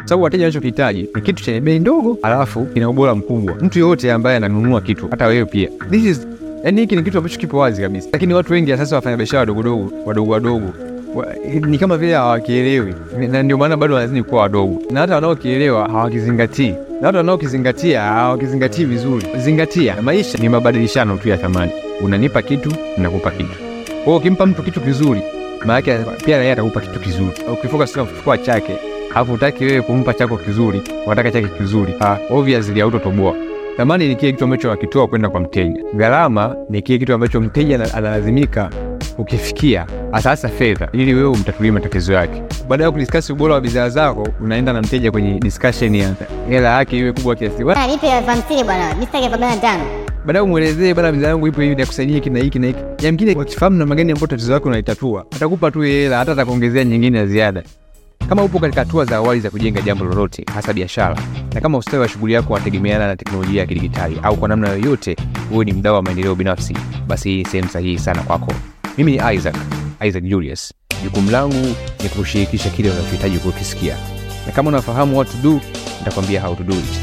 sababu wateja wanachokihitaji ni kitu chenye bei ndogo, alafu kina ubora mkubwa. Mtu yoyote ambaye ananunua kitu, hata wewe pia, this is yani, hiki ni kitu ambacho kipo wazi kabisa, lakini watu wengi sasa, wafanya biashara wadogodogo wadogo wadogo wa, ni kama vile hawakielewi, na ndio maana bado wanazidi kuwa wadogo, na hata wanaokielewa hawakizingatii, na hata wanaokizingatia hawakizingatii vizuri. Zingatia, maisha ni mabadilishano tu ya thamani. Unanipa kitu, nakupa kitu. Kwa hiyo ukimpa mtu kitu kizuri, maana yake pia yeye atakupa kitu kizuri. Ukifocus na kufua chake, alafu utaki wewe kumpa chako kizuri, unataka chake kizuri, ah, obviously hautotoboa. Thamani ni kile kitu ambacho akitoa kwenda kwa mteja. Gharama ni kile kitu ambacho mteja ana- analazimika ukifikia hasa hasa fedha, ili wewe umtatulie matatizo yake. Baada ya kudiskasi ubora wa bidhaa zako, unaenda na mteja kwenye discussion ya hela yake iwe kubwa kiasi Bwana nipe elfu hamsini bwana, mimi sitaki elfu arobaini na tano. baadaye umwelezee bana, bidhaa yangu ipo hivi, nakusaidia hiki na hiki na hiki. Yamkini wakifahamu namna gani ambayo tatizo lako unaitatua, atakupa tu hela, hata atakuongezea nyingine ya ziada. Kama upo katika hatua za awali za kujenga jambo lolote, hasa biashara, na kama ustawi wa shughuli yako unategemeana na teknolojia ya kidigitali au kwa namna yoyote wewe ni mdau wa maendeleo binafsi, basi hii sehemu sahihi sana kwako. Mimi ni Isaac, Isaac Julius. Jukumu langu ni kushirikisha kile unachohitaji kukisikia, na kama unafahamu what to do, nitakwambia how to do it.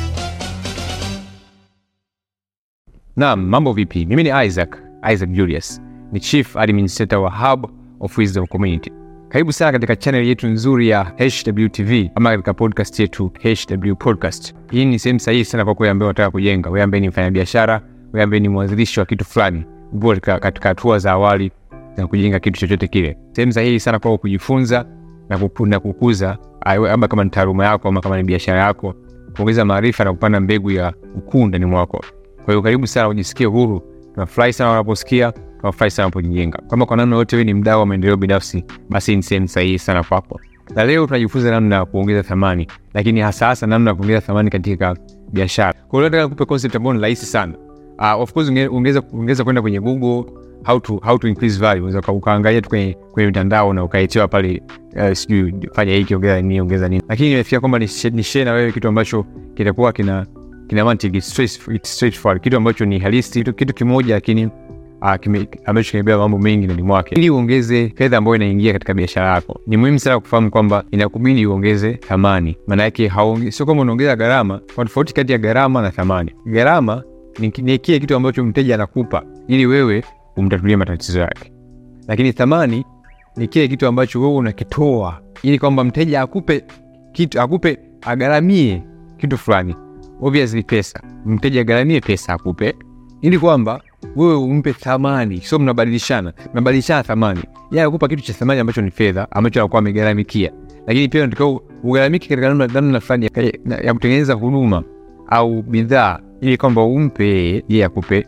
Naam, mambo vipi? Mimi ni Isaac, Isaac Julius. Ni Chief Administrator wa Hub of Wisdom Community. Karibu sana katika channel yetu nzuri ya HWTV ama katika podcast yetu HW Podcast. Hii ni sehemu sahihi sana kwa wewe ambaye unataka kujenga, wewe ambaye ni mfanyabiashara, wewe ambaye ni mwanzilishi wa kitu fulani, upo katika katika hatua za awali za kujenga kitu chochote kile. Sehemu sahihi sana kwa kujifunza na, kupu, na kukuza ah, ama kama ni taaluma yako ama kama ni biashara yako, kuongeza maarifa na kupanda mbegu ya ukuu ndani mwako. Kwa hiyo karibu sana, ujisikie huru. Tunafurahi sana wanaposikia, tunafurahi sana unapojijenga. Kama kwa namna yote wewe ni mdau wa maendeleo binafsi, basi ni sehemu sahihi sana kwako. Na leo tunajifunza namna ya kuongeza thamani, lakini hasa hasa namna ya kuongeza thamani katika biashara. Kwa hiyo nataka nikupe concept ambayo ni rahisi sana. Uh, of course unge- ungeweza ungeweza kwenda kwenye Google how to how to increase value, unaweza uka- ukaangalia tu kwenye kwenye mitandao na ukaitiwa pale uh, sijui fanya hiki ongeza nini ongeza nini, lakini nimefikia kwamba ni share- ni share na wewe kitu ambacho kitakuwa kina kina mantiki it's straight, it's straightforward, kitu ambacho ni halisi, kitu, kitu kimoja lakini uh, kime, ambacho kimebeba mambo mengi ndani mwake. Ili uongeze fedha ambayo inaingia katika biashara yako, ni muhimu sana kufahamu kwamba inakubidi uongeze thamani. Maana yake haonge- sio kwamba unaongeza gharama. Kuna tofauti kati ya gharama na thamani. Gharama ni, ni kile kitu ambacho mteja anakupa ili wewe umtatulie matatizo yake, lakini thamani ni kile kitu ambacho wewe unakitoa ili kwamba mteja akupe kitu, akupe agharamie kitu fulani obviously pesa, mteja agharamie pesa akupe, ili kwamba wewe umpe thamani, sio mnabadilishana, mnabadilishana thamani. Yeye akupa kitu cha thamani ambacho ni fedha, ambacho anakuwa amegharamikia, lakini pia unatakiwa ugharamike katika namna namna fulani ya, ya, ya kutengeneza huduma au bidhaa, ili kwamba umpe yeye, yeye akupe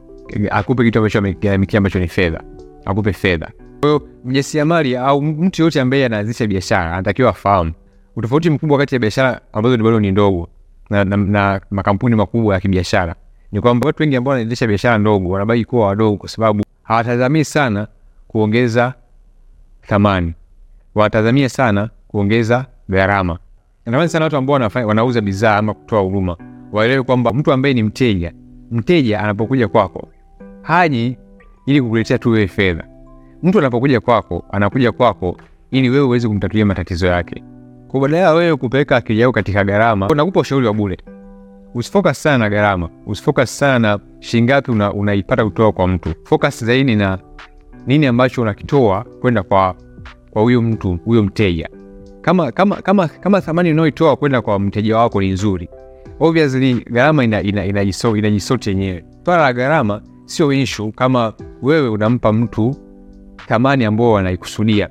akupe kitu ambacho amegharamikia, ambacho ni fedha, akupe fedha. Kwa hiyo mjasiriamali au mtu yoyote ambaye anaanzisha biashara anatakiwa afahamu utofauti mkubwa kati ya biashara ambazo ni bado ni ndogo na, na, na makampuni makubwa ya kibiashara ni kwamba watu wengi ambao wanaendesha biashara ndogo wanabaki kuwa wadogo kwa sababu hawatazamii sana kuongeza thamani, wanatazamia sana kuongeza gharama. Natamani sana watu ambao wanafanya wanauza bidhaa ama kutoa huduma waelewe kwamba mtu ambaye ni mteja, mteja anapokuja kwako haji ili kukuletea tu wewe fedha. Mtu anapokuja kwako anakuja kwako ili wewe uweze kumtatulia matatizo yake. Kwa badala ya wewe kupeleka akili yako katika gharama, nakupa ushauri wa bure. Usifocus sana na gharama, usifocus sana na shilingi ngapi una, unaipata kutoka kwa mtu. Focus zaidi na nini ambacho unakitoa kwenda kwa kwa huyo mtu, huyo mteja. Kama kama kama kama thamani unayoitoa kwenda kwa mteja wako ni nzuri, obviously gharama ina ina inajisort inajisort yenyewe. Swala la gharama sio issue kama wewe unampa mtu thamani ambayo anaikusudia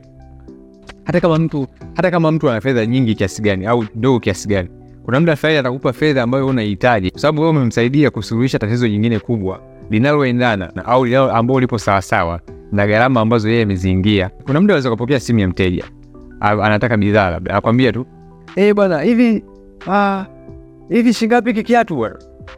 hata kama mtu hata kama mtu ana fedha nyingi kiasi gani au ndogo kiasi gani, kuna muda fulani atakupa fedha ambayo wewe unahitaji, kwa sababu wewe umemsaidia kusuluhisha tatizo jingine kubwa linaloendana na au linalo ambao lipo sawasawa na gharama ambazo yeye ameziingia. Kuna muda unaweza kupokea simu ya mteja a- anataka bidhaa, labda akwambia tu eh, bwana hivi ah, hivi shingapi hiki kiatu bwana,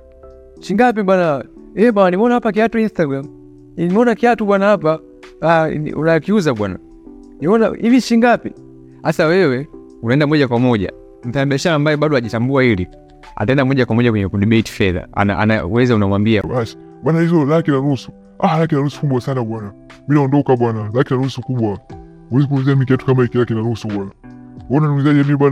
shingapi bwana, eh bwana, nimeona hapa kiatu Instagram, nimeona kiatu bwana hapa, ah, ni- unakiuza bwana niona hivi shingapi? Sasa wewe unaenda moja kwa moja, mfanyabiashara ambaye bado hajitambua hili ataenda moja kwa moja kwenye kudebate fedha, ana, anaweza unamwambia basi bwana, hizo laki na nusu. Ah, laki na nusu kubwa sana bwana, mi naondoka bwana, laki na nusu kubwa, huwezi kuuzia mi kiatu kama hiki laki na nusu bwana. Wewe unaniulizaje mi bwana?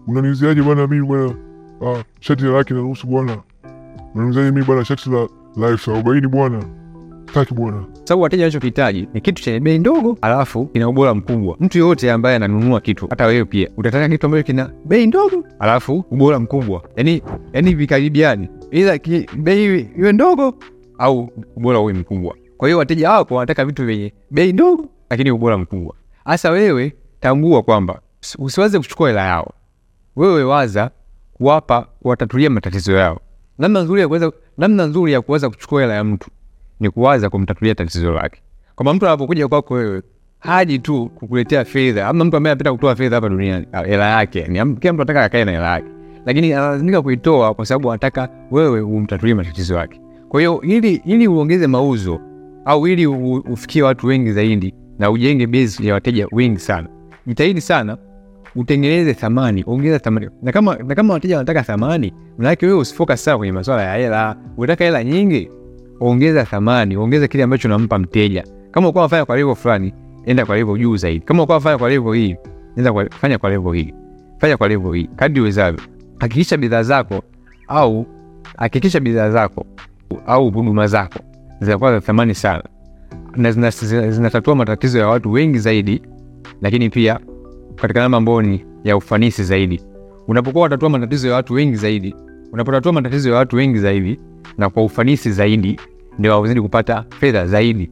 unaniuziaje bwana mimi bwana ah, shati la laki na nusu bwana unaniuziaje mimi bwana shati la la elfu arobaini bwana taki bwana sababu wateja wanachokihitaji ni kitu chenye bei ndogo alafu kina ubora mkubwa. Mtu yoyote ambaye ananunua kitu, hata wewe pia utataka kitu ambacho kina bei ndogo alafu ubora mkubwa, yani yani vikaribiani, ila ki- bei iwe ndogo au ubora uwe mkubwa. Kwa hiyo wateja wako wanataka vitu vyenye bei ndogo lakini ubora mkubwa. Hasa wewe tambua kwamba usi- usiwaze kuchukua hela yao, wewe waza kuwapa kuwatatulia matatizo yao. Namna nzuri ya kuweza namna nzuri ya kuweza kuchukua hela ya mtu ni kuwaza kumtatulia tatizo lake. Kwamba mtu anapokuja kwako wewe haji tu kukuletea fedha, ama mtu ambaye anapenda kutoa fedha hapa duniani ah, hela yake, yani am- kila mtu anataka akae na hela yake, lakini analazimika kuitoa kwa sababu anataka wewe umtatulie matatizo yake. Kwa hiyo ili ili uongeze mauzo au ili u- ufikie watu wengi zaidi na ujenge base ya wateja wengi sana, jitahidi sana utengeneze thamani, ongeza thamani. Na kama na kama wateja wanataka thamani, manake wewe usifocus sana kwenye masuala ya hela. Unataka hela nyingi, ongeza thamani, ongeza kile ambacho unampa mteja. Kama uko unafanya kwa level fulani, enda kwa level juu zaidi. Kama uko unafanya kwa level hii, enda kwa fanya kwa level hii. Fanya kwa level hii kadri uwezavyo. Hakikisha bidhaa zako au hakikisha bidhaa zako au huduma zako zinakuwa za thamani sana na zina- zina- zinatatua matatizo ya watu wengi zaidi, lakini pia katika namna ambayo ni ya ufanisi zaidi. Unapokuwa unatatua matatizo ya watu wengi zaidi, unapotatua matatizo ya watu wengi zaidi na kwa ufanisi zaidi, ndio wazidi kupata fedha zaidi.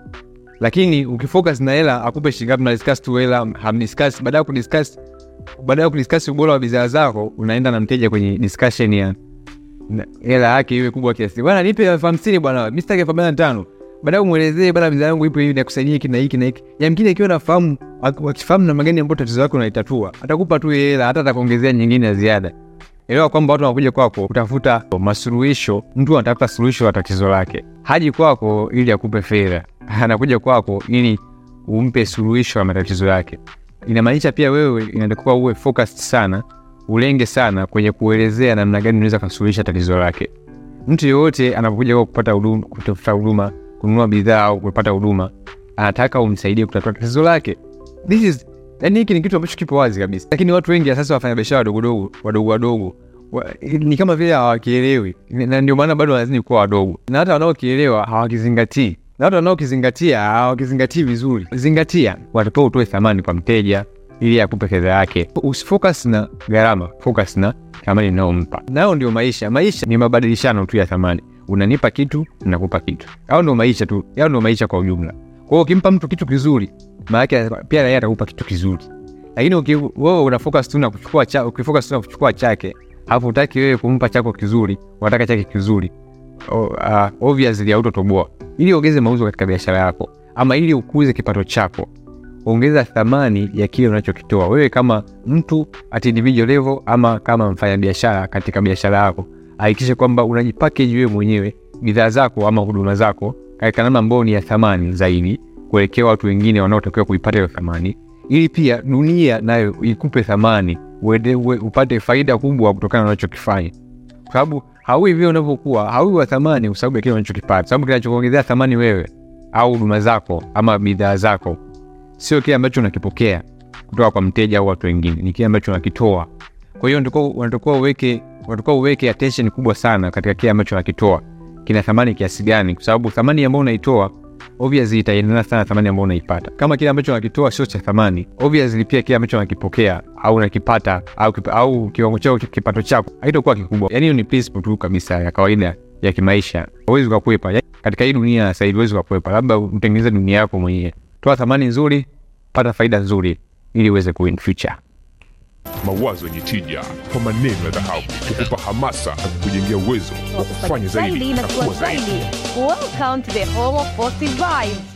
Lakini ukifocus na hela, akupe shilingi ngapi, mnadiscuss tu hela, hamdiscuss. Baada ya kudiscuss, baada ya kudiscuss ubora wa bidhaa zako, unaenda na mteja kwenye discussion ya na- hela yake iwe kubwa kiasi, bwana nipe elfu hamsini bwana, mi sitaki elfu arobaini na tano baadaye umwelezee bana, bidhaa yangu ipo hivi, nakusaidia hiki na hiki na hiki. Yamkini akiwa nafahamu, ak- wakifahamu namna gani ambayo tatizo lako unaitatua, atakupa tu ile hela, hata atakuongezea nyingine ya ziada. Elewa kwamba watu wanakuja kwako kutafuta masuluhisho. Mtu anatafuta suluhisho la tatizo lake, haji kwako ili akupe fedha, anakuja kwako ili umpe suluhisho la matatizo yake. Inamaanisha pia wewe inatakiwa uwe focused sana, ulenge sana kwenye kuelezea namna gani unaweza kusuluhisha tatizo lake. Mtu yoyote anapokuja kwa kupata huduma, kutafuta huduma, kununua bidhaa au kupata huduma, anataka umsaidie kutatua tatizo lake. This is yani, hiki ni kitu ambacho kipo wazi kabisa, lakini watu wengi ya sasa wafanya biashara wadogo dogo wadogo wadogo wa, ni kama vile hawakielewi, na ndio maana bado wanazidi kuwa wadogo, na hata wanaokielewa hawakizingatii, na hata wanaokizingatia hawakizingatii vizuri. Zingatia, watakiwa utoe thamani kwa mteja ili akupe fedha yake. Usifocus na gharama, focus na thamani inayompa. Nayo ndio maisha. Maisha ni mabadilishano tu ya thamani, unanipa kitu, nakupa kitu. Au ndio maisha tu, yao ndio maisha kwa ujumla. Kwa hiyo ukimpa mtu kitu kizuri, maana yake pia yeye atakupa kitu kizuri. Lakini uki- wewe una focus tu na kuchukua cha, ukifocus tu na kuchukua chake, hapo utaki wewe kumpa chako kizuri, unataka chake kizuri, o, uh, obviously hautotoboa. Ili uongeze mauzo katika biashara yako ama ili ukuze kipato chako, ongeza thamani ya kile unachokitoa wewe kama mtu at individual level ama kama mfanyabiashara katika biashara yako. Hakikisha kwamba unajipackage wewe mwenyewe bidhaa zako ama huduma zako katika namna ambayo ni ya thamani zaidi kuelekea watu wengine wanaotakiwa kuipata hiyo thamani, ili pia dunia nayo ikupe thamani, uende, uwe, upate faida kubwa kutokana na unachokifanya, kwa sababu haui vile unavyokuwa, haui wa thamani kwa sababu ya kile unachokipata, sababu kinachokuongezea thamani wewe au huduma zako ama bidhaa zako sio kile ambacho unakipokea kutoka kwa mteja au watu wengine, ni kile ambacho unakitoa. Kwa hiyo ndiko unatakiwa uweke unatakiwa uweke attention kubwa sana katika kile ambacho unakitoa kina thamani kiasi gani, kwa sababu thamani ambayo unaitoa obviously itaendana sana na thamani ambayo unaipata. Kama kile ambacho unakitoa sio cha thamani, obviously pia kile ambacho unakipokea au unakipata au, kipa- au kiwango chako kipato chako haitakuwa kikubwa. Yani hiyo ni principle tu kabisa ya kawaida ya kimaisha, huwezi ukakwepa Yani, katika hii dunia sasa hivi huwezi ukakwepa, labda utengeneze dunia yako mwenyewe. Toa thamani nzuri, pata faida nzuri, ili uweze kuwin future. mawazo yenye tija kwa maneno ya dhahabu kukupa hamasa na kukujengea uwezo wa kufanya zaidi na kuwa zaidi. Welcome to the home of positive vibes.